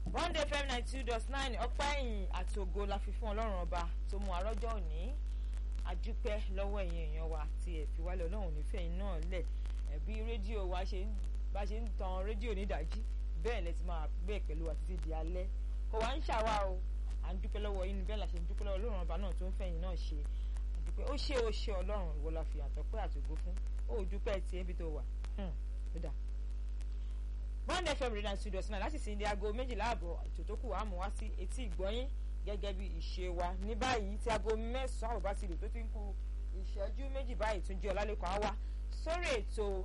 one day fm ninety two dot nine ọpẹ́ ẹ̀yìn àti ògo la fi fún ọlọ́run ọba tó mú àrọ́jọ́ òní àdúpẹ́ lọ́wọ́ ẹ̀yin èèyàn wa tí ẹ̀ fi wálé ọlọ́run nífẹ̀ẹ́ yín náà lẹ̀ ẹ̀bí rédíò wa ṣe ń bá ṣe ń tan rédíò nídàájí bẹ́ẹ̀ lẹ ti máa bẹ́ẹ̀ pẹ̀lú wa títí di alẹ́ kò wá ń ṣàwá o à ń dúpẹ́ lọ́wọ́ yín bẹ́ẹ̀ la ṣe ń dúpẹ́ lọ́wọ́ ọlọ́run ọba náà tó ń fẹ̀yìn náà ṣe àdúpẹ́ ó ṣe ó ṣe ọlọ́run ìwọ la fi àtọ́pẹ́ àtògbó fún ó dúpẹ́ tiẹ̀ bí tó wà ó dà one fm radio studio sinai láti sin di aago méjìlá àbọ̀ ètò tó kù wá mú wá sí etí ìgbọ́yín gẹ́gẹ́ bí ìṣe wa ní báyìí tí aago mẹ́sàn-án àbọ̀ bá ti lò tó ti ń ku ìṣẹ́jú méjì báyìí tún jẹ́ ọlálẹ́kọ̀ọ́ á wá sórí ètò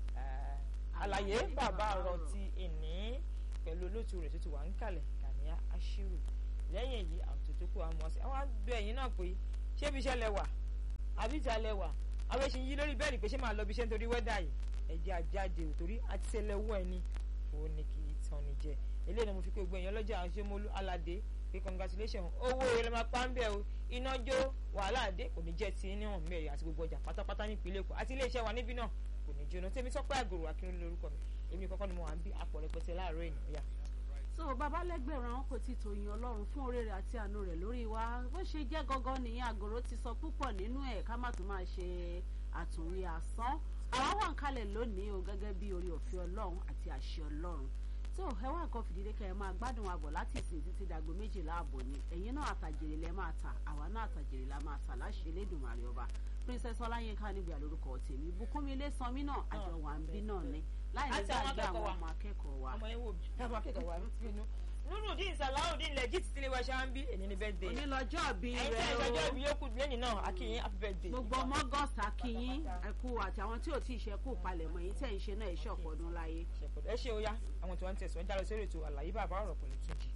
àlàyé bàbá ọ̀rọ̀ ti èní pẹ̀lú olóòtú rẹ̀ tó ti wà ń kalẹ̀ Gàníyà Ashiru lẹ́yìn èyí àwọn tó tó kù wá mú wá sí àwọn àgbẹ̀ ẹ̀yìn náà pé ṣé ibi iṣẹ́ lẹ wà àbí ìta lẹ wà àwọn èsì yí lórí bẹ́ẹ̀lì pé ṣé máa lọ bí iṣẹ́ nítorí wẹ́dà yìí ẹ̀jẹ̀ àjáde òtórí àti ṣẹlẹ̀wọ́ ẹni ó ní kí tán ni jẹ eléyìí ni mo fi pé gbogbo èèyàn lọ́jà àṣemolú aládé pé congratulation owó rẹ máa pa ń bẹ̀ o iná jó wàhálà àdé kò ní jẹ́ ti níwọ̀n mẹ́rin àti gbogbo ọjà pátápátá ní ìpínlẹ̀ Èkó àti iléeṣẹ́ wa níbí náà kò ní jóná tèmi sọ́pẹ́ àgòrò akínrin lórúkọ mi èmi kọ́kọ́ ni mo wà ń bí apọ̀ rẹpẹtẹ láàárọ̀ ènìyàn yá. so babalẹ́gbẹ̀rún àwọn kò tí ì tòyìn ọlọ́run fún oore rẹ̀ àti àánú rẹ̀ lórí wa bó ṣe jẹ́ gangan nìyẹn àgòrò ti sọ púpọ̀ nínú ẹ̀ ká má tún máa ṣe àtúnwí asán àwa wà ń kalẹ̀ lónìí o gẹ́gẹ́ bí orí òfin ọlọ́run àti àṣẹ ọlọ́run tó ẹ wá nǹkan fìdílé kẹ ẹ máa gbádùn àbọ̀ láti ìsìn títí dàgbò méjìlá àbọ̀ ni ẹ̀yin náà àtàjèrè lẹ máa tà àwa náà àtàjèrè la máa tà láṣẹ Elédùmarè ọba princess ọláyínká níbi àlórúkọ tèmi bùkúnmi ilé sanmi náà àjọ wà ń bí náà ni láì ní gbàgbé àwọn ọmọ akẹ́kọ̀ọ́ wa. ọmọ yẹn wò bí ọmọ akẹ́kọ̀ọ́ wa ń bínú nurudin salawudeen legit tilé wa ṣáà ń bí èyí ní birthday onílọ́jọ́ bí ẹ̀yin tí rẹ ẹ̀ ṣọjọ́ o ìbí yókù lẹ́yìn náà akínyìn happy birthday. gbogbo ọmọ gọ́ọ̀sì akínyín ẹ̀kú àti àwọn tí ò tí ì ṣe kú palẹ̀mọ́ èyí tẹ̀ ń ṣe náà ẹ̀ṣọ́ ọ̀pọ̀ ọdún láyé. ẹ ṣe ó yá àwọn tí wọ́n ń tẹ̀sán jáde sórí ètò àlàyé bàbá ọ̀rọ̀ pẹ̀lú túnjì.